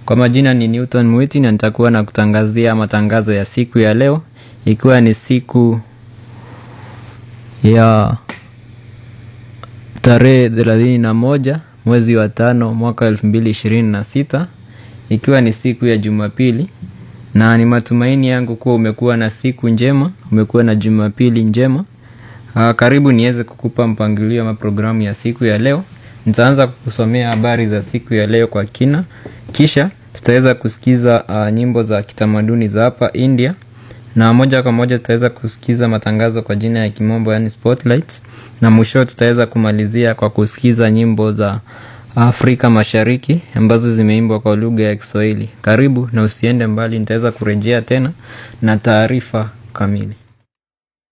Kwa majina ni Newton Mwiti na nitakuwa na kutangazia matangazo ya siku ya leo, ikiwa ni siku ya tarehe thelathini na moja mwezi wa tano mwaka elfu mbili ishirini na sita ikiwa ni siku ya Jumapili, na ni matumaini yangu kuwa umekuwa na siku njema, umekuwa na Jumapili njema. Uh, karibu niweze kukupa mpangilio ama programu ya siku ya leo. Nitaanza kukusomea habari za siku ya leo kwa kina, kisha tutaweza kusikiza uh, nyimbo za kitamaduni za hapa India, na moja kwa moja tutaweza kusikiza matangazo kwa jina ya kimombo, yani spotlights, na mwisho tutaweza kumalizia kwa kusikiza nyimbo za Afrika Mashariki ambazo zimeimbwa kwa lugha ya Kiswahili. Karibu na usiende mbali, nitaweza kurejea tena na taarifa kamili.